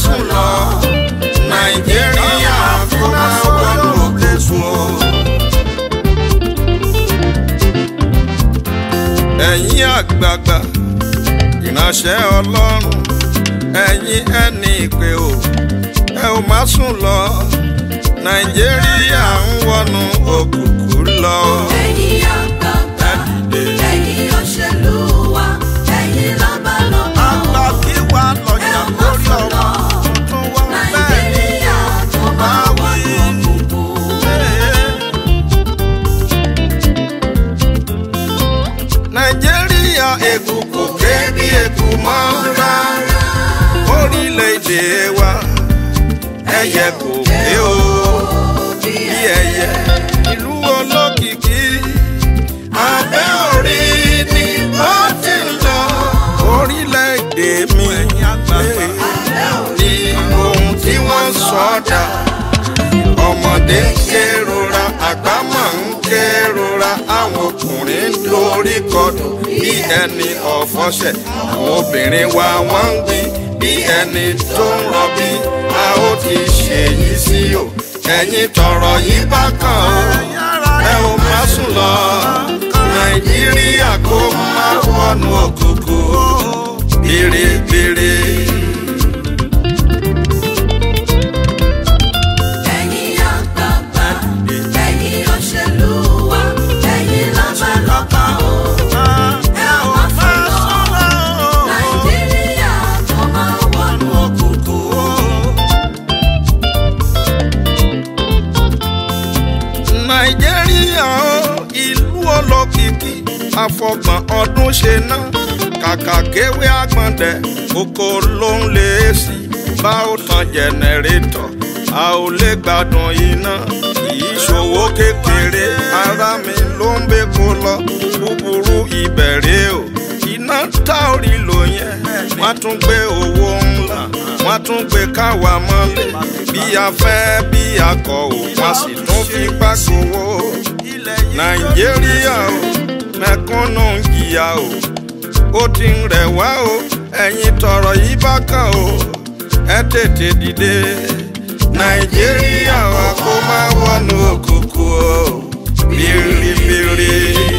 sùn lọ nàìjíríà kó má wọnú òkùnkùn o. ẹ̀yin àgbààgbà ìránṣẹ́ ọlọ́run ẹ̀yin ẹni ìpè o ẹ ò má sùn lọ nàìjíríà ń wọnú òkùnkùn lọ. ẹ̀yin àgbààgbà ẹ̀yin òṣèlú wa ẹ̀yin lọ́balọ́ba àgbà kí wà lọ́jà lórí ọmọ tuntun wọn bẹ́ẹ̀ ni nàìjíríà tó máa wọnú òkùnkùn. nàìjíríà èkùkù kébí èkù mọ́ rárá orílẹ̀-èdè wa ẹyẹ kò pé o bí ẹyẹ ìlú olókìkí abẹ́ orí ni ó ti ń lọ orílẹ̀-èdè mi ní ohun tí wọ́n sọ̀dà ọmọdé ń kérora àgbà máa ń kérora àwọn ọkùnrin ń dorí kodò bí ẹni ọ̀fọ́ṣẹ̀ àwọn obìnrin wa wọ́n ń gbin bí ẹni tó ń rọbí a ó ti ṣèyí sí o ẹ̀yin tọrọ yìí bá kàn ó ẹ ò má sùn lọ nàìjíríà kó má wọnú òkùnkùn bèrèbèrè. ẹ̀yin àgbààgbà ẹ̀yin òṣèlú wa ẹ̀yin lọ́balọ́ba o. ẹ ò má sùn lọ nàìjíríà tó máa wọnú òkùnkùn. nàìjíríà ó ìlú olókìkí àfọgbọ̀n ọdún ṣe ná kàkà kéwé àgbọ̀ndẹ̀ oko ló ń lé sí bá ó tan jẹnẹrétọ̀ a ò lè gbádùn iná kìí ṣòwò kékeré ara mi ló ń bẹ kó lọ búburú ìbẹ̀rẹ̀ o iná tá ò rí lò yẹn wọ́n tún gbé owó ńlá wọ́n tún gbé káwa mọ́lẹ̀ bí a fẹ́ bí a kọ̀ ò wọ́n sì tún fi gbàgbówó nàìjíríà o mẹ̀kúnnù ń jìyà o ó ti ń rẹ̀ wá o ẹ̀yin tọrọ yìí bá kàn o ẹ tètè dìde nàìjíríà wa kó má wọnú òkùnkùn o bìrìbìrì.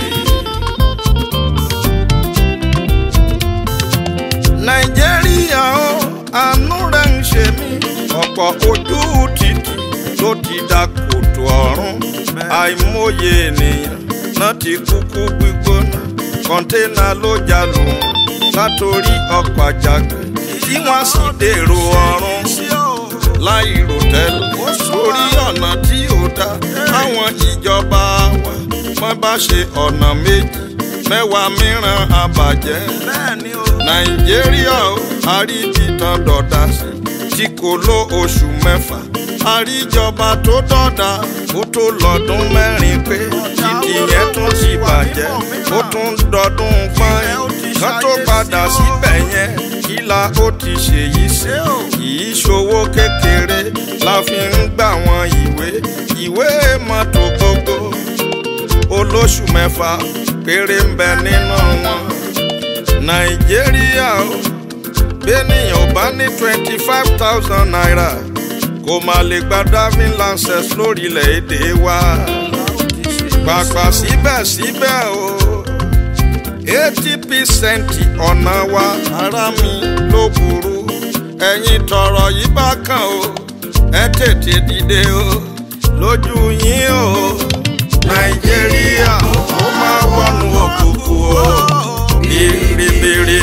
nàìjíríà ó àánú rẹ̀ ń ṣe mí ọ̀pọ̀ ojú títì ló ti da kòtò ọ̀run àìmọye ènìyàn náà ti kúkú gbígbóná kọ́ńténà ló já lù wọ́n látòrí ọkọ̀ àjàgbé tí wọ́n sì dèrò ọ̀run láì rò tẹ́lẹ̀ sórí ọ̀nà tí ò dá àwọn ìjọba wa wọ́n bá ṣe ọ̀nà méjì mẹ́wàá mìíràn àbàjẹ́ nàìjíríà ó àríbìtàn dọ̀dà sí tí kò ló oṣù mẹ́fà àríjọba tó dọ̀dà ó tó lọ́dún mẹ́rin pé títì yẹn tún ti bàjẹ́ ó tún dọdún gbọ́n kan tó padà síbẹ̀ yẹn kíla ó ti ṣèyí sí kìí ṣòwò kékeré la fi ń gbà wọn ìwé ìwé mọ́tò gbogbo olóṣù mẹ́fà péré ń bẹ nínú wọn nàìjíríà ó bẹ́nìyàn ò bá ní twenty five thousand naira kò má lè gba driving license lórílẹ̀‐èdè wa pàpà síbẹ̀síbẹ̀ o eighty percent ọ̀nà wa ara mi ló burú ẹ̀yin tọrọ yìí bá kàn o ẹ tètè dìde o lójú yín o nàìjíríà ó máa wọnú òkùnkùn o bèrèbèrè.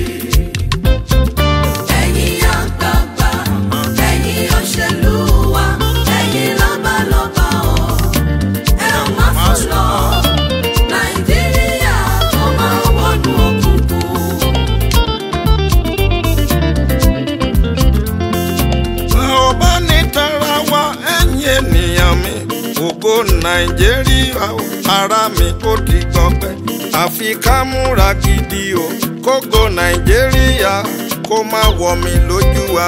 ẹ̀yin àgbààgbà ẹ̀yin òṣèlú wa ẹ̀yin lọ́balọ́ba o. ẹ ò má sùn lọ nàìjíríà tó máa wọnú òkùnkùn. ò bá ní tara wa ẹ̀yin ènìyàn mi ògo nàìjíríà o, ara mi ó ti gbọgbẹ́ àfi ká múra gidi o kógo nàìjíríà kó má wọ̀ mí lójú wa.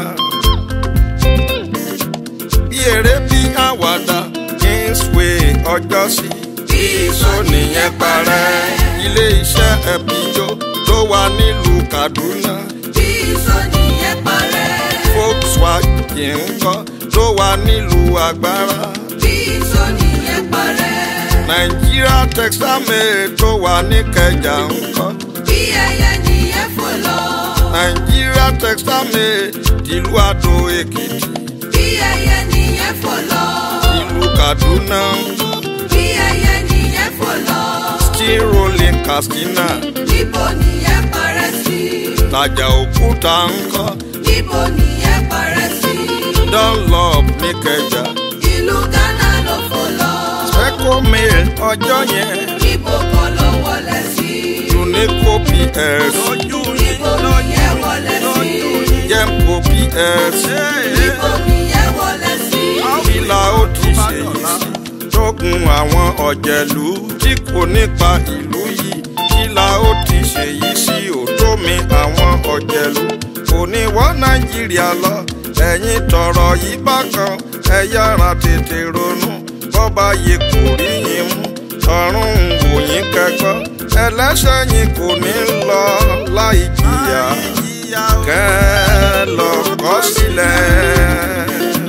bí eré bí àwàdà kingsway ọjọ́ sí bí iṣó nìyẹn parẹ́ ilé iṣẹ́ ẹ̀bíjó tó wà nílùú kaduna bí sọ́ni yẹn parẹ́. Volkswagen ńkọ́ tó wà nílùú agbára. bí ìsọ̀nì yẹn parẹ́. Nàìjíríà Textile tó wà ní Kẹjà ńkọ́. bí ẹyẹ nìyẹn fò lọ. Nàìjíríà Textile tìlú Adó Èkìtì. bí ẹyẹ nìyẹn fò lọ. ìlú Kaduna ńkọ́. bí ẹyẹ nìyẹn fò lọ. Steel Rolling Katsina. níbo nìyẹn parẹ́ sí. Tàjà Òkúta ńkọ́. níbo nìyẹn parẹ́ sí. Dunlop ní Kẹjà. ìlú Ghana ló fò lọ. Eco Mail ọjọ́ yẹn. níbo kan ló wọlé sí. Unico PS. níbo nìyẹn wọlé sí. Jemco PS. níbo nìyẹn wọlé sí. Ìlà ó ti ṣe yìí sí. Tógun àwọn ọ̀jẹ̀lú tí kò nípa ìlú yìí. Ìlà ó ti ṣe yìí sí òtómi àwọn ọ̀jẹ̀lú. Kò ní wọ́n Nàìjíríà lọ. Ẹ̀yin tọrọ yìí bákan. Ẹ yára tètè ronú. Bọ́ba yìí kò rí yín mú. Ọ̀run ń wò yín kẹ́kọ̀ọ́. Ẹlẹ́ṣẹ̀ yín kò ní lọ láì jìyà. Kẹ́ ẹ lọ kọ́ sílẹ̀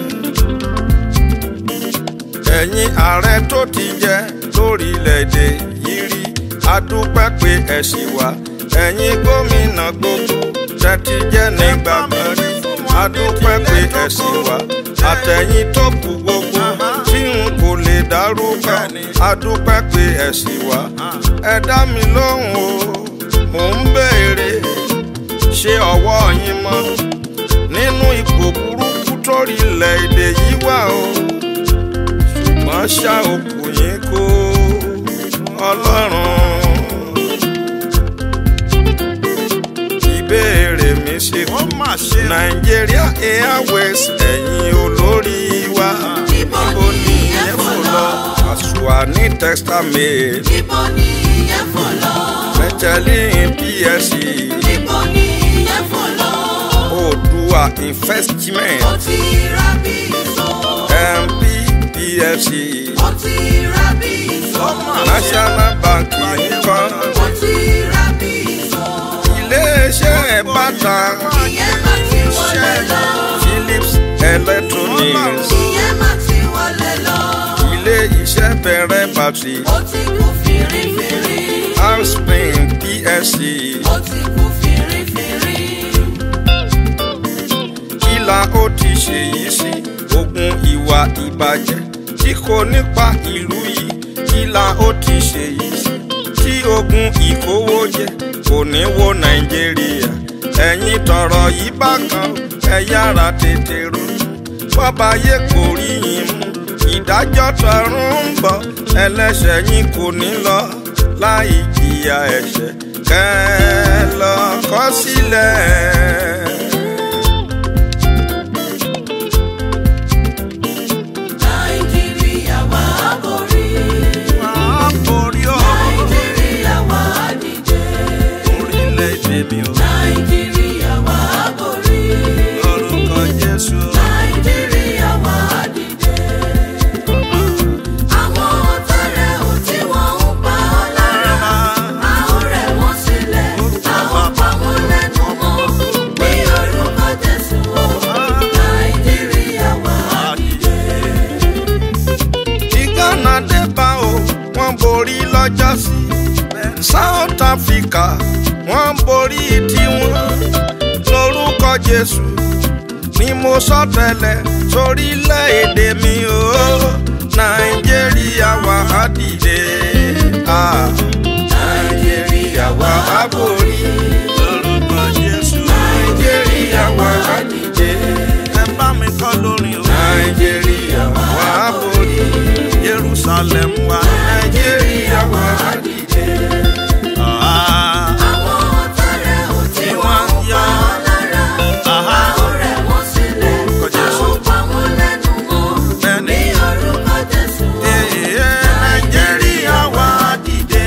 ẹ̀yin ààrẹ tó ti jẹ lórílẹ̀‐èdè yìí rí adúpẹ́ pé ẹ ṣì wà ẹ̀yin gómìnà gbogbo tẹ́tí jẹ́ nígbà kan rí adúpẹ́ pé ẹ ṣì wà àtẹ̀yìn tó kù gbogbo tí n kò lè dárúkọ adúpẹ́ pé ẹ ṣì wà ẹ dá mi lóhùn o mò ń béèrè ṣé ọwọ́ yín mọ́ nínú ipò burúkú torílẹ̀‐èdè yìí wà o ṣùgbọ́n ṣá òkú yín kó ọlọ́run. ìbéèrè mi ṣe kú nàìjíríà airways ẹ̀yin olórí wa níbo nìyẹn fò lọ. àṣùwà ní textile níbo nìyẹn fò lọ. mẹtẹlín psc níbo nìyẹn fò lọ. oòdùà investment ó ti ra bí ìṣó. mp pfc ó ti ra bí ìṣó. national bank nǹkan ó ti ra bí ìṣó. iléeṣẹ́ bàtà ìyẹn má ti wọlé lọ. philips electronics ìyẹn má ti wọlé lọ. ilé iṣẹ́ bẹ̀rẹ̀ bàtì ó ti kú fìrífìrí. housepin psc ó ti kú fìrífìrí. ìlà ó ti ṣèyí sí ogun ìwà ìbàjẹ́ tí kò nípa ìlú yìí ìlà ó ti ṣèyí sí tí ogun ìkówójẹ kò ní wo nàìjíríà ẹ̀yin tọrọ yìí bákan ẹ yára tètè ronú bọ́ba yé kò rí yín mú ìdájọ́ tọ̀run ń bọ̀ ẹlẹ́ṣẹ̀ yín kò ní lọ láì jìyà ẹ̀ṣẹ̀ kẹ́ ẹ lọ kọ̀ sílẹ̀. nàìjíríà wà á borí. nàìjíríà wà á dìde. orílẹ̀-èdè mi ò nàìjíríà wà á borí. lórúkọ Jésù. nàìjíríà wà á dìde. àwọn ọ̀tá rẹ̀ ò tí wọ́n ń pa ọ́ lára. a ó rẹ̀ wọ́n sílẹ̀. a ó pa wọ́n lẹ́nu mọ́. ní orúkọ jésù o. nàìjíríà wà á dìde. tí Ghana dé bá o wọ́n borí lọ́jọ́ sí South Africa wọ́n borí tiwọn lórúkọ Jésù ni mo sọ tẹ́lẹ̀ sórílẹ̀-èdè mi o Nàìjíríà wà á dìde ah, Nàìjíríà wà á borí lórúkọ Jésù Nàìjíríà wà á dìde ẹ bá mi kọ́ lórí o Nàìjíríà wà á borí Jerusalem wà Nàìjíríà wà á dìde. Ah, àwọn ọ̀tá rẹ̀ ò tí tí wọ́n wọ́n ń yọ pa ọ́ lára. Aha. a ó rẹ̀ wọ́n sílẹ̀. Orúkọ a Jésù. ó pa wọ́n lẹ́nu mọ́. Bẹ́ẹ̀ni. ní orúkọ jésù o. Ee, Nàìjíríà wà á dìde.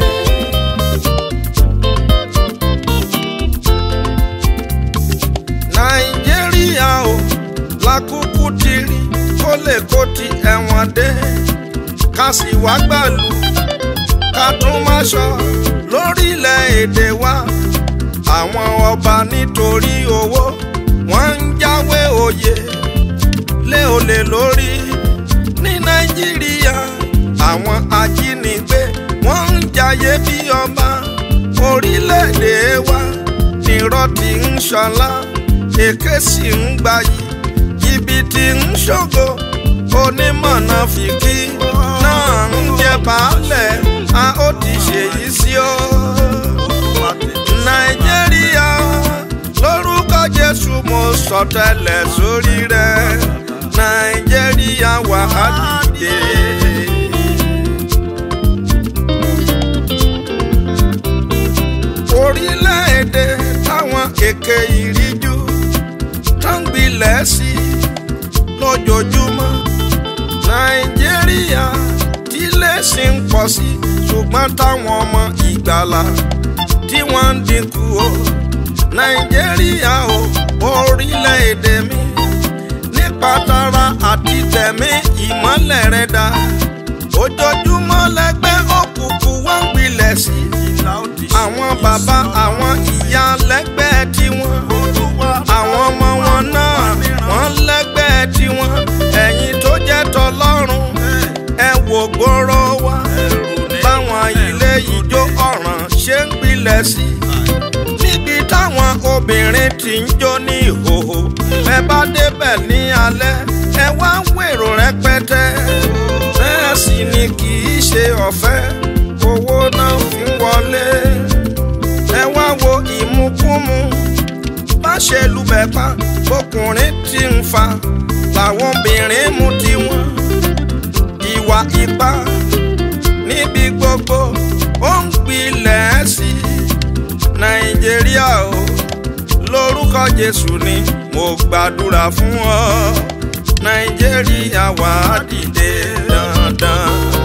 Nàìjíríà o lákúkú ti rí kó lè kó ti ẹ̀wọ̀n dé ká sì wá gbàlú ká tún má sọ lórílẹ̀‐èdè wa àwọn ọba nítorí owó wọ́n ń jáwé òye lé olè lórí ní nàìjíríà àwọn ajínigbé wọ́n ń jayé bí ọba orílẹ̀-èdè wa nírọ́ tí ń ṣọlá èké sì ń gbayì jìbìtì ń ṣògo onímọ̀nà fìkì náà ń jẹ baálẹ̀ a ó ti ṣèyí sí o. nàìjíríà lórúkọ jésù mo sọtẹ́lẹ̀ sórí rẹ nàìjíríà wà á dìde. orílẹ̀-èdè táwọn èké ìríjú tó ń gbilẹ̀ sí lójoojúmọ́ nàìjíríà tí lẹ́sìn ń pọ̀ sí ṣùgbọ́n táwọn ọmọ ìgbàlà tí wọ́n ń dínkù o nàìjíríà o orílẹ̀-èdè mi nípa tara àti tẹ̀mí ìmọ́lẹ̀ rẹ̀ dá ojoojúmọ́ lẹ́gbẹ́ òkùnkùn wọ́n ń gbilẹ̀ sí àwọn bàbá àwọn ìyá lẹ́gbẹ́ tiwọn àwọn ọmọ wọn náà wọ́n lẹ́gbẹ́ tiwọn ẹ̀yin tó jẹ́ tọlọ́run ẹ wò gbòòrò wa báwọn ilé ìjó ọ̀ràn ṣe ń gbilẹ̀ sí níbi táwọn obìnrin ti ń jó ní ìhòòhò ẹ bá débẹ̀ ní alẹ́ ẹ wá ń wèrò rẹpẹtẹ bẹ́ẹ̀ sì ni kì í ṣe ọ̀fẹ́ owó náà fi ń wọlé ẹ wá wo ìmukúmu bá ṣe lùbẹ̀ pa ọkùnrin tí ń fa làwọn obìnrin mú tiwọn ìwà ipá níbi gbogbo ó ń gbilẹ̀ sí nàìjíríà o lórúkọ jésù ni mo gbàdúrà fún ọ nàìjíríà wà á dìde dandan.